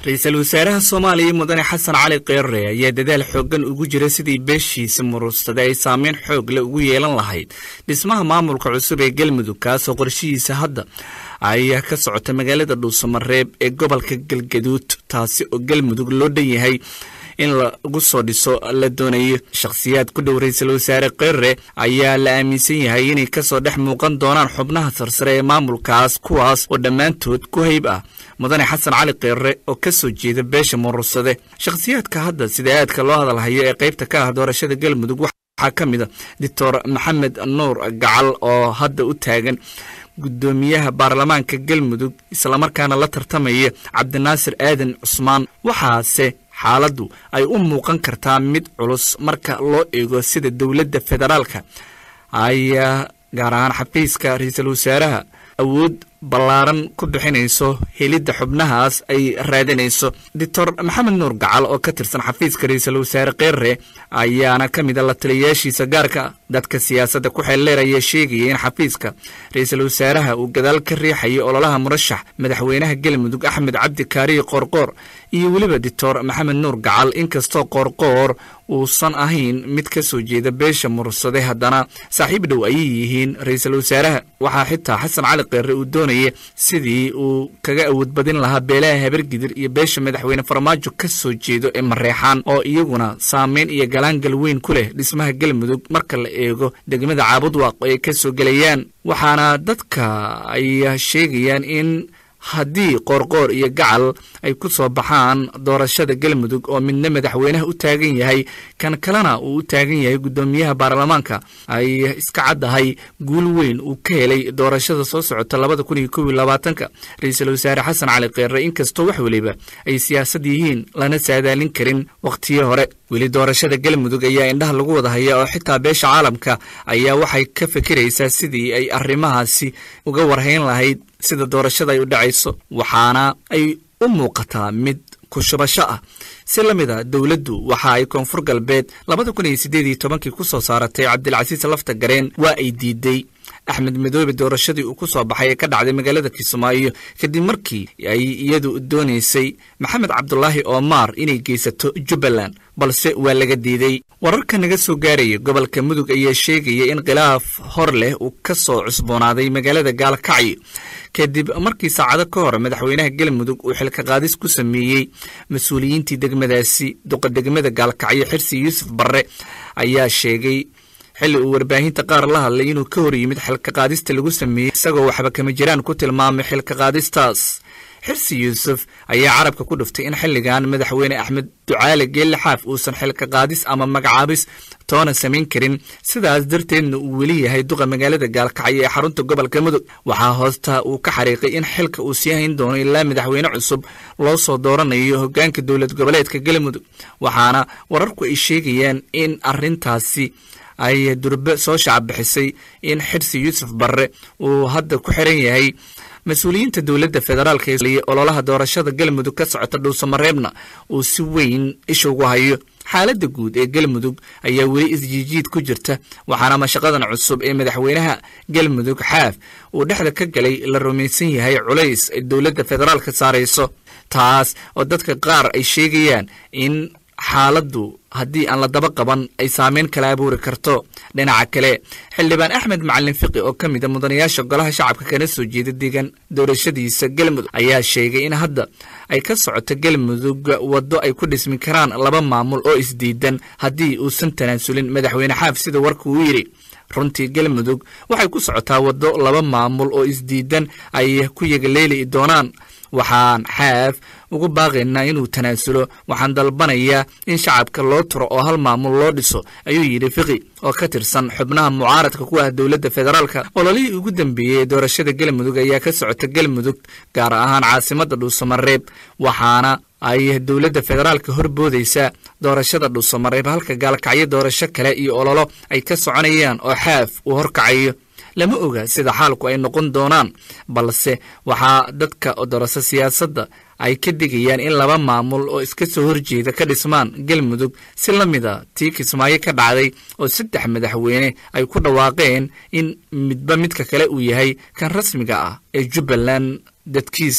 ra-iisul wasaaraha soomaaliya mudane xasan cali keere ayaa dadaal xooggan ugu jira sidii beeshiisa muruursaday ay saameyn xoog le ugu yeelan lahayd dhismaha maamulka cusub ee galmudug kaasoo qorshihiisa hadda ayaa ka socota magaalada dhuusamareeb ee gobolka galgaduud taasi oo galmudug loo dhan yahay in lagu soo dhiso la doonayo shakhsiyaad ku dhow ra-iisul wasaare keere ayaa la aaminsan yahay inay kasoo dhex muuqan doonaan xubnaha sarsare ee maamulkaas kuwaas oo dhammaantood ku hayb ah mudane xasan cali keere oo ka soo jeeda beesha murursade shakhsiyaadka hadda sida aadka loo hadalhayo ee qaybta ka ah doorashada galmudug waxaa ka mid a doctor maxamed nuur gacal oo hadda u taagan guddoomiyaha baarlamaanka galmudug islamarkaana la tartamaya cabdinaasir aadan cusmaan waxaase xaaladdu ay u muuqan kartaa mid culus marka loo eego sida dowladda federaalka ayaa gaar ahaan xafiiska ra-iisul wasaaraha awood ballaaran ku bixinayso helidda xubnahaas ay raadinayso doctor maxamed nuur gacal oo ka tirsan xafiiska ra-iisul wasaare keere ayaana ka mid a la taliyayaashiisa gaarka dadka siyaasadda ku xeeldheer ayaa sheegaya in xafiiska ra-iisul wasaaraha uu gadaal ka riixayo ololaha murashax madaxweynaha galmudug axmed cabdi kaariye qoorqoor iyo weliba doctor maxamed nuur gacal inkastoo qoorqoor uusan ahayn mid ka soo jeeda beesha murursade haddana saaxiib dhow ayay yihiin ra-iisul wasaaraha waxaa xitaa xasan cali keere uu doonaya sidii uu kaga awood badin lahaa beelaha habargidir iyo beesha madaxweyne farmaajo ka soo jeedo ee mareexaan oo iyaguna saameyn iyo galaangal weyn ku leh dhismaha galmudug marka la eego degmada caabudwaaq oo ay ka soo gelayaan waxaana dadka ay sheegayaan in haddii qoorqoor iyo gacal ay ku soo baxaan doorashada galmudug oo midna madaxweynaha u taagan yahay kan kalena uu u taagan yahay guddoomiyaha baarlamaanka ay iska caddahay guul weyn uu ka helay doorashada soo socota labada kun iyo kob iyo labaatanka ra-iisul wasaare xasan cali keere inkastoo wax weliba ay siyaasad yihiin lana saadaalin karin wakhtiyo hore weli doorashada galmudug ayaa indhaha lagu wada haya oo xitaa beesha caalamka ayaa waxay ka fikiraysaa sidii ay arrimahaasi uga warhayn lahayd sida doorashada ay u dhacayso waxaana ay u muuqataa mid kushubasho ah si la mid a dowladdu waxa ay koonfur galbeed labada kun iyo siddeed iyo tobankii ku soo saaratay cabdilcasiis lafta gareen waa ay diiday axmed madoobe doorashadii uu ku soo baxay ee ka dhacday magaalada kismaayo kadib markii ay iyadu doonaysay maxamed cabdulaahi oomaar inay geysato jubbaland balse waa laga diiday wararka naga soo gaaraya gobolka mudug ayaa sheegaya in khilaaf hor leh uu ka soo cusboonaaday magaalada gaalkacyo kadib markii saacado ka hor madaxweynaha galmudug uu xilka qaadis ku sameeyey mas-uuliyiintii degmadaasi duqa degmada gaalkacyo xirsi yuusuf barre ayaa sheegay xilli uu warbaahinta qaar la hadlay inuu ka hor yimid xilka qaadista lagu sameeyey isagoo waxba kama jiraan ku tilmaamay xilka qaadistaas xirsi yuusuf ayaa carabka ku dhuftay in xilligan madaxweyne axmed ducaale geelle xaaf uusan xilka qaadis ama magacaabis toona samayn karin sidaas darteedna uu weli yahay duqa magaalada gaalkacyo ee xarunta gobolka mudug waxaa hoosta uu ka xariiqay in xilka uu sii hayn doono ilaa madaxweyne cusub loo soo dooranayo hoggaanka dowlad goboleedka galmudug waxaana wararku ay sheegayaan in arrintaasi ay durbe soo shacabixisay in xirsi yuusuf barre uu hadda ku xiran yahay mas-uuliyiinta dowladda federaalka ee ololaha doorashada galmudug ka socota dhuusamareebna uu si weyn isha ugu hayo xaaladda guud ee galmudug ayaa weli isjiijiid ku jirta waxaana mashaqadan cusub ee madaxweynaha galmudug xaaf uu dhexda ka galay la rumaysan yahay culays ay dowladda federaalka saarayso taas oo dadka qaar ay sheegayaan in xaaladdu haddii aan la daba qaban ay saameyn kala abuuri karto dhinaca kale xildhibaan axmed macalin fiqi oo ka mid a mudanayaasha golaha shacabka kana soo jeeda deegaan doorashadiisa galmudug ayaa sheegay in hadda ay ka socoto galmudug waddo ay ku dhismi karaan laba maamul oo isdiidan haddii uusan tanaasulin madaxweyne xaaf sida warka uu yidhi runtii galmudug waxay ku socotaa waddo laba maamul oo isdiidan ay ku yagaleeli doonaan waxaan xaaf ugu baaqaynaa inuu tanaasulo waxaan dalbanayaa in shacabka loo turo oo hal maamul loo dhiso ayuu yidhi fiqi oo ka tirsan xubnaha mucaaradka ku ah dowladda federaalka ololihii ugu dambeeyey ee doorashada galmudug ayaa ka socota galmudug gaar ahaan caasimadda dhuusamareeb waxaana ay dowladda federaalka horboodaysaa doorashada dhuusamareeb halka gaalkacyo doorasho kale iyo ololo ay ka soconayaan oo xaaf uu horkacayo lama oga sida xaalku ay noqon doonaan balse waxaa dadka dorasa siyaasadda ay ka digayaan in laba maamul oo iska soo horjeeda ka dhismaan galmudug si la mid a tii kismaayo ka dhacday oo saddex madaxweyne ay ku dhawaaqeen in midba midka kale uu yahay kan rasmiga ah ee jubbaland dadkiisa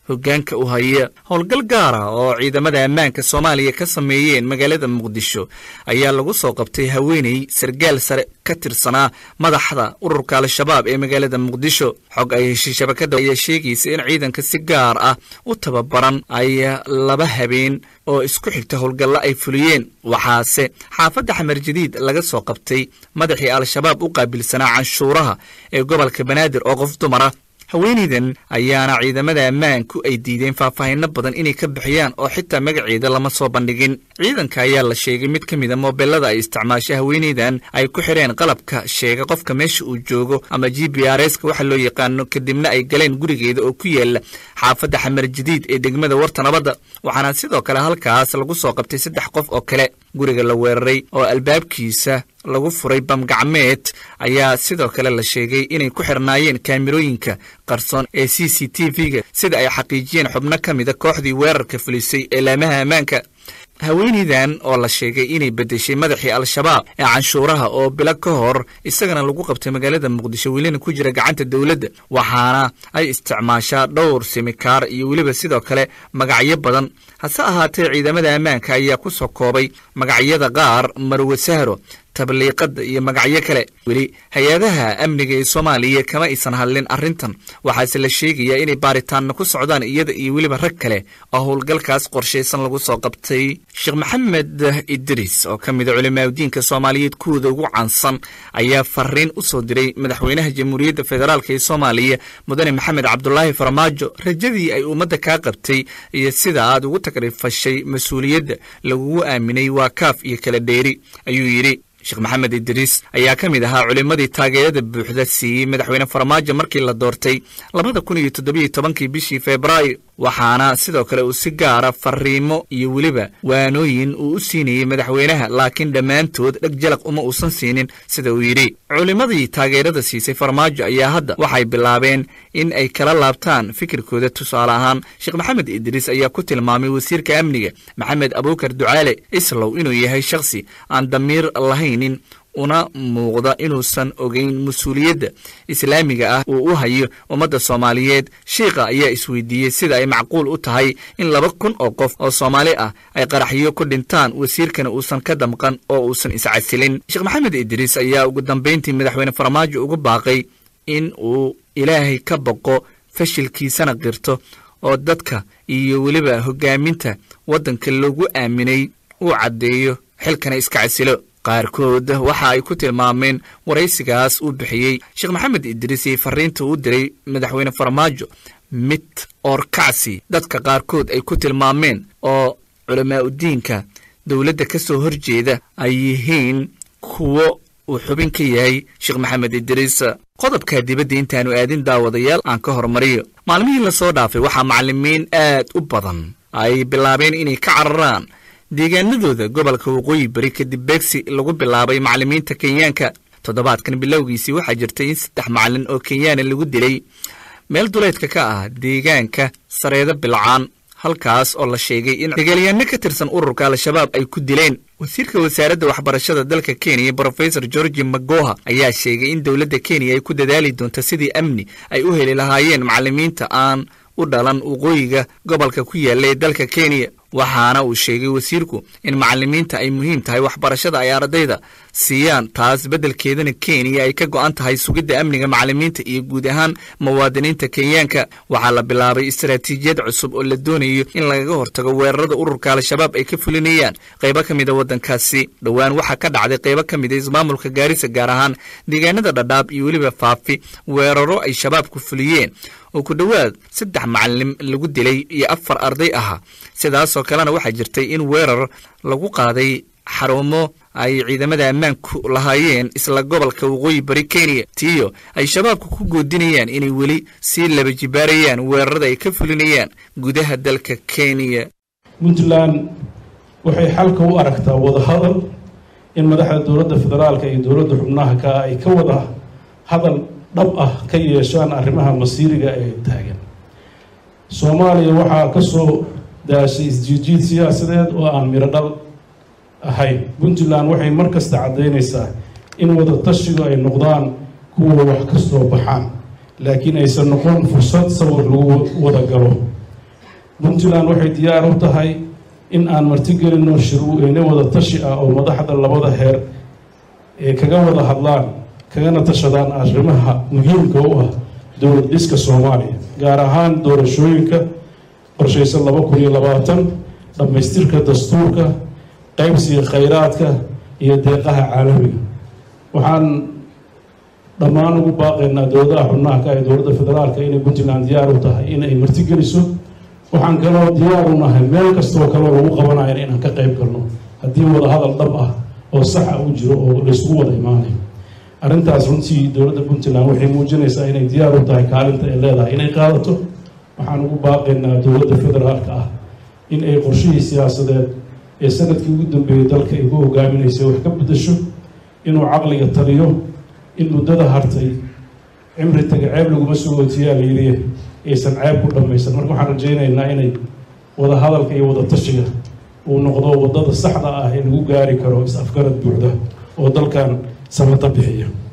hoggaanka u haya howlgal gaara oo ciidamada ammaanka soomaaliya ka sameeyeen magaalada muqdisho ayaa lagu soo qabtay haweeney sargaal sare ka tirsanaa madaxda ururka al-shabaab ee magaalada muqdisho xog ay heshay shabakadda ayaa sheegaysa in ciidanka si gaar ah u tababaran ay laba habeen oo isku xigta howlgallo ay fuliyeen waxaase xaafadda xamar jadiid laga soo qabtay madaxii al-shabaab u qaabilsanaa canshuuraha ee gobolka banaadir oo qof dumara haweenaydan ayaana ciidamada ammaanku ay diideen faahfaahinno badan inay ka bixiyaan oo xitaa magaceeda lama soo bandhigin ciidanka ayaa la sheegay mid ka mida moobelada ay isticmaashay haweenaydan ay ku xidheen qalabka sheega qofka meesha uu joogo ama g b r ska waxa loo yaqaano kadibna ay galeen gurigeeda oo ku yaala xaafadda xamar jadiid ee degmada warta nabadda waxaana sidoo kale halkaas lagu soo qabtay saddex qof oo kale guriga la weeraray oo albaabkiisa lagu furay bamgacmeed ayaa sidoo kale la sheegay inay ku xirnaayeen kaamirooyinka qarsoon ee c c t v-ga sida ay xaqiijiyeen xubno ka mida kooxdii weerarka fulisay ee laamaha ammaanka haweenaydan oo la sheegay inay beddeshay madaxii al-shabaab ee canshuuraha oo bilo ka hor isagana lagu qabtay magaalada muqdisho welina ku jira gacanta dowladda waxaana ay isticmaashaa dhowr simikaar iyo weliba sidoo kale magacyo badan hase ahaatee ciidamada ammaanka ayaa ku soo koobay magacyada qaar marwe sahro tabliiqada iyo magacyo kale weli hay-adaha amniga ee soomaaliya kama aysan hadlin arrintan waxaase la sheegayaa inay baaritaanna ku socdaan iyada iyo weliba rag kale oo howlgalkaas qorshaysan lagu soo qabtay sheekh maxamed idriis oo ka mida culimaadudiinka soomaaliyeed kuwooda ugu caansan ayaa fariin u soo diray madaxweynaha jamhuuriyadda federaalk ee soomaaliya mudane maxamed cabdulaahi farmaajo rajadii ay ummadda kaa qabtay iyo sida aad ugu takrifashay mas-uuliyadda lagugu aaminay waa kaaf iyo kala dheeri ayuu yidhi sheekh maxamed idriis ayaa ka mid ahaa culimmadii taageerada buuxda siiyey madaxweyne farmaajo markii la doortay labada kun iyo toddobiyo tobankii bishii febraayo waxaana sidoo kale uu si gaara fariimo iyo weliba waanooyin uu u siinayey madaxweynaha laakiin dhammaantood dheg jalaq uma uusan siinin sida uu yidhi culimmadii taageerada siisay farmaajo ayaa hadda waxay bilaabeen in ay kala laabtaan fikirkooda tusaale ahaan sheekh maxamed idriis ayaa ku tilmaamay wasiirka amniga maxamed abuukar ducaale islow inuu yahay shakhsi aan damiir lahaynin una muuqda inuusan ogeyn mas-uuliyadda islaamiga ah uu u hayo ummadda soomaaliyeed shiikha ayaa isweydiiyey sida ay macquul u tahay in laba kun oo qof oo soomaali ah ay qaraxyo ku dhintaan wasiirkana uusan ka damqan oo uusan iscasilin sheekh maxamed idriis ayaa ugu dambayntii madaxweyne farmaajo ugu baaqay in uu ilaahay ka boqo fashilkiisana qirto oo dadka iyo weliba hoggaaminta waddanka loogu aaminay uu caddeeyo xilkana iska casilo qaarkood waxa ay ku tilmaameen waraysigaas uu bixiyey sheekh maxamed idriis iyo fariinta uu diray madaxweyne farmaajo mid oorkacsi dadka qaarkood ay ku tilmaameen oo culamaa udiinka dowladda ka soo horjeeda ay yihiin kuwo uu xubin ka yahay sheekh maxamed idriis qodobka dibadda intaanu aadin daawadayaal aan ka hormariyo maalmihii lasoo dhaafay waxaa macallimiin aad u badan ay bilaabeen inay ka cararaan deegaanadooda gobolka waqooyi bari kadib beegsi lagu bilaabay macallimiinta kenyaanka toddobaadkan bilowgiisii waxaa jirtay in saddex macallin oo kenyaana lagu dilay meel duleedka ka ah deegaanka sareedo bilcaan halkaas oo la sheegay in dagaalyahanno ka tirsan ururka al-shabaab ay ku dileen wasiirka wasaaradda waxbarashada dalka kenya brofesor georgi magoha ayaa sheegay in dowladda kenya ay ku dadaali doonto sidii amni ay u heli lahaayeen macallimiinta aan u dhalan waqooyiga gobolka ku yaalla ee dalka kenya waxaana uu sheegay wasiirku in macallimiinta ay muhiim tahay waxbarashada ay ardayda siiyaan taas beddelkeedana kenya ay ka go'an tahay sugidda amniga macallimiinta iyo guud ahaan muwaadiniinta kenyaanka waxaa la bilaabay istaraatiijiyad cusub oo la doonayo in lagaga hortago weerarada ururka al-shabaab ay ka fulinayaan qaybo ka mida waddankaasi dhowaan waxaa ka dhacday qaybo ka mida ismaamulka gaarisa gaar ahaan deegaanada dhadhaab iyo weliba faafi weeraro ay shabaabku fuliyeen oo ku dhowaad saddex macallim lagu dilay iyo afar arday ahaa sidaasoo kalena waxaa jirtay in weerar lagu qaaday xarumo ay ciidamada ammaanku lahaayeen isla gobolka waqooyi bari kenya tiyo ay shabaabku ku goodinayaan inay weli sii laba jibaarayaan weerarada ay ka fulinayaan gudaha dalka kenya puntland waxay xalka u aragtaa wadahadal in madaxda dowladda federaalka iyo dowladda xubnaha ka ay ka wada hadal dhab ah ka yeeshaan arrimaha masiiriga ee taagan soomaaliya waxaa ka soo daashay isjiijiid siyaasadeed oo aan miro dhal ahayn puntland waxay mar kasta caddaynaysaa in wada tashigu ay noqdaan kuwa wax ka soo baxaan laakiin aysan noqon fursad sawir lagu wada galo puntland waxay diyaar u tahay in aan martigelinno shirweyne wada tashi ah oo madaxda labada heer ee kaga wada hadlaan kagana tashadaan arrimaha muhiimka u ah dowlad dhiska soomaaliya gaar ahaan doorashooyinka qorshaysan laba kun iyo labaatan dhammaystirka dastuurka qaybsiga khayraadka iyo deeqaha caalamiga waxaan dhammaan ugu baaqaynaa dowladaha xubnaha ka ee dowladda federaalka inay puntland diyaar u tahay inay martigeliso waxaan kaloo diyaar u nahay meel kastoo kaloo lagu qabanayo inaan ka qayb galno haddii wada hadal dhab ah oo saxa u jiro oo laysku wada imaanayo arrintaas runtii dowladda puntland waxay muujinaysaa inay diyaar u tahay kaalinta ay leedahay inay qaadato waxaan ugu baaqaynaa dowladda federaalka ah in ay qorshihii siyaasadeed ee sanadkii ugu dambeeyey dalka ay ku hogaaminaysay wax ka beddasho inuu caqliga taliyo in muddada hartay cimri taga ceeb laguma soo ootiyaa la yidhi aysan ceeb ku dhammaysan marka waxaan rajaynaynaa inay wada hadalka iyo wada tashiga uu noqdo waddada saxda ah ee lagu gaari karo is-afgarad buuxda oo dalkan samata bixiya